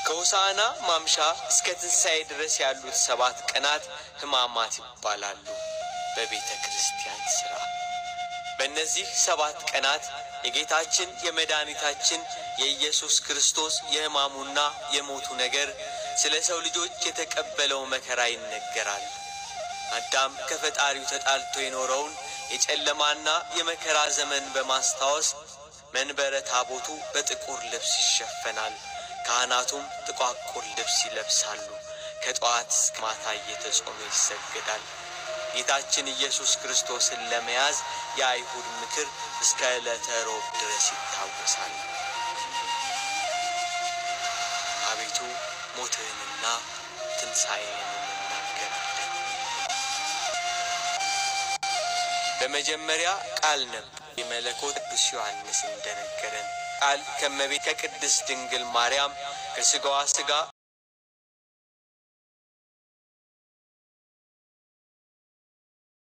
ከሆሳዕና ማምሻ እስከ ትንሣኤ ድረስ ያሉት ሰባት ቀናት ሕማማት ይባላሉ በቤተ ክርስቲያን ሥራ። በእነዚህ ሰባት ቀናት የጌታችን የመድኃኒታችን የኢየሱስ ክርስቶስ የሕማሙና የሞቱ ነገር ስለ ሰው ልጆች የተቀበለው መከራ ይነገራል። አዳም ከፈጣሪው ተጣልቶ የኖረውን የጨለማና የመከራ ዘመን በማስታወስ መንበረ ታቦቱ በጥቁር ልብስ ይሸፈናል። ካህናቱም ጥቋቁር ልብስ ይለብሳሉ። ከጠዋት እስከ ማታ እየተጾመ ይሰገዳል። ጌታችን ኢየሱስ ክርስቶስን ለመያዝ የአይሁድ ምክር እስከ ዕለተ ሮብ ድረስ ይታወሳል። አቤቱ ሞትህንና ትንሣኤህን እንናገራለን። በመጀመሪያ ቃል ነበር። የመለኮት ቅዱስ ዮሐንስ እንደነገረን ቃል ከመቤት ከቅድስት ድንግል ማርያም ከሥጋዋ ሥጋ